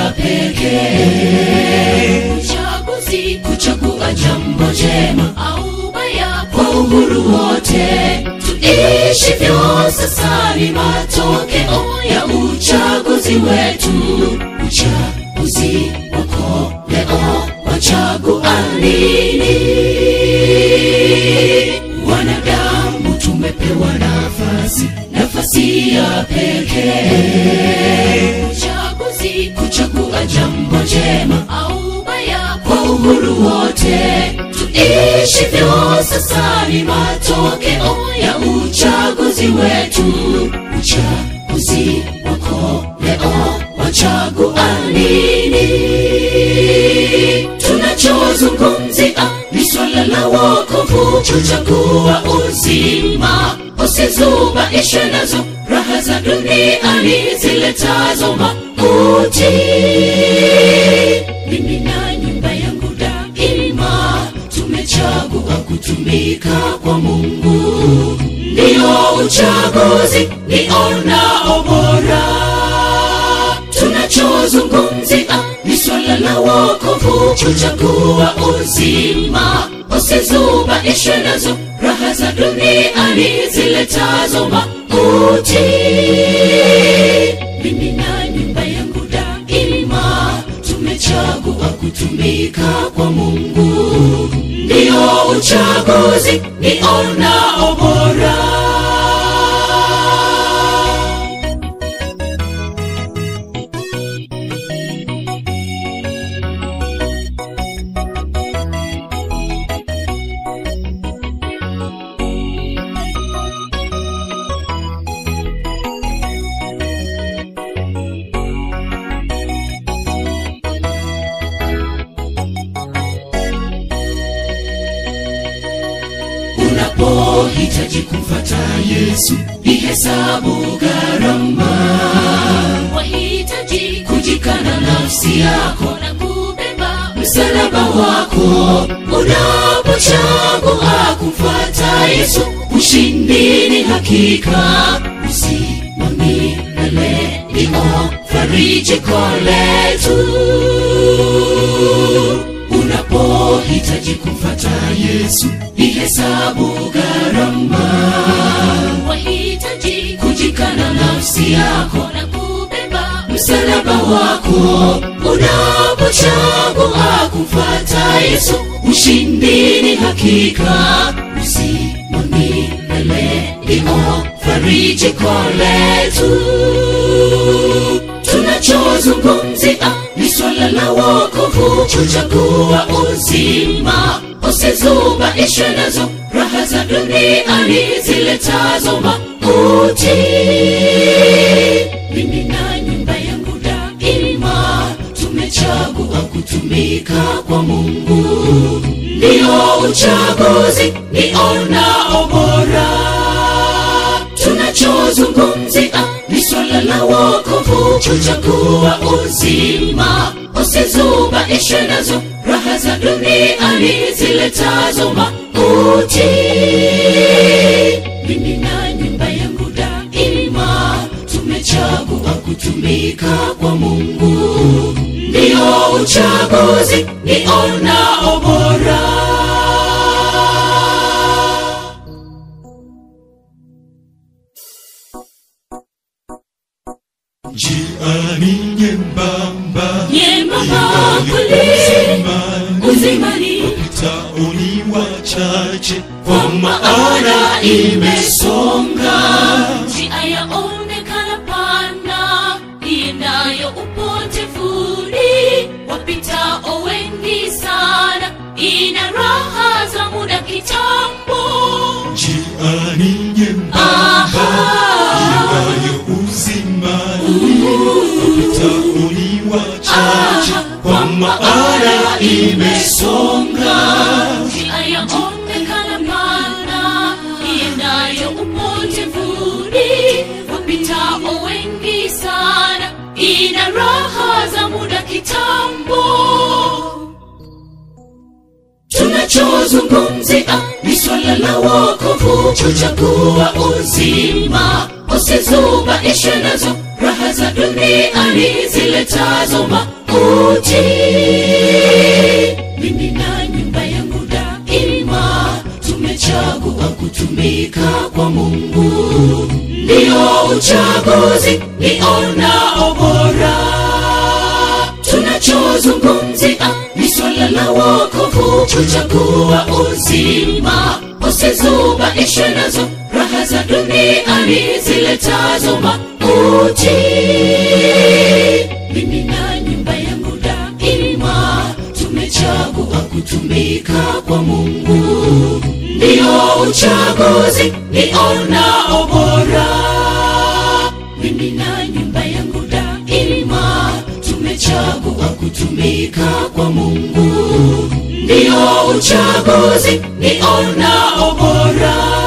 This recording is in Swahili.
ya pekee uchaguzi kuchagua jambo jema au baya kwa uhuru wote tuishivyo sasa ni matokeo ya uchaguzi wetu uchaguzi wako leo wachagua nini wanadamu tumepewa nafasi nafasi ya pekee uchaguzi kuchagua jambo jema au baya kwa uhuru wote tuishivyo sasa ni matokeo ya uchaguzi wetu uchaguzi wako leo wachagua nini tunachozungumzia ni swala la wokovu kuchagua uzima usizubaishwe nazo raha za duniani ziletazo mauti mimi na nyumba yangu daima tumechagua kutumika kwa mungu ndiyo uchaguzi nionao bora tunachozungumzia ni swala la wokovu kuchagua uzima usizubaishwe nazo raha za duniani ziletazo mauti mimi na nyumba yangu daima tumechagua kutumika kwa mungu ndiyo uchaguzi nionao bora unapohitaji kumfata yesu ihesabu gharama wahitaji kujikana nafsi yako na kubeba msalaba wako unapochagua kumfuata yesu ushindi ni hakika uzima milele ndio farijiko letu unapohitaji kumfata yesu ihesabu gharama wahitaji kujikana nafsi yako na kubeba msalaba wako unapochagua kumfata yesu ushindi ni hakika uzima milele ndio farijiko letu tunachozungumzia ni swala la wokovu kuchagua uzima usizubaishwe nazo raha za duniani ziletazo mauti mimi na nyumba yangu daima tumechagua kutumika kwa mungu ndiyo uchaguzi nionao bora tunachozungumzia ni swala la wokovu kuchagua uzima usizubaishwe nazo raha za duniani ziletazo mauti mimi na nyumba yangu daima tumechagua kutumika kwa mungu ndiyo uchaguzi nionao bora njia ni nyembamba Nyembamba kweli, uzimani tauni wachache kwa maana imesonga njia yaonekana pana iendayo upotevuni wapitao wengi sana ina raha za muda kitambo njia ni nyembamba iendayo uzimani tauni wachache kwa maana imesonga njia yaonekana pana iendayo upotevuni wapitao wengi sana ina raha za muda kitambo tunachozungumzia ni swala la wokovu kuchagua uzima usizubaishwe nazo raha za duniani ziletazo mauti mimi na nyumba yangu daima tumechagua kutumika kwa mungu ndiyo uchaguzi nionao bora tunachozungumzia ni swala la wokovu kuchagua uzima usizubaishwe nazo raha za duniani ziletazo mauti mimi na nyumba yangu daima tumechagua kutumika kwa mungu ndiyo uchaguzi nionao bora mimi na nyumba yangu daima tumechagua kutumika kwa mungu ndiyo uchaguzi nionao bora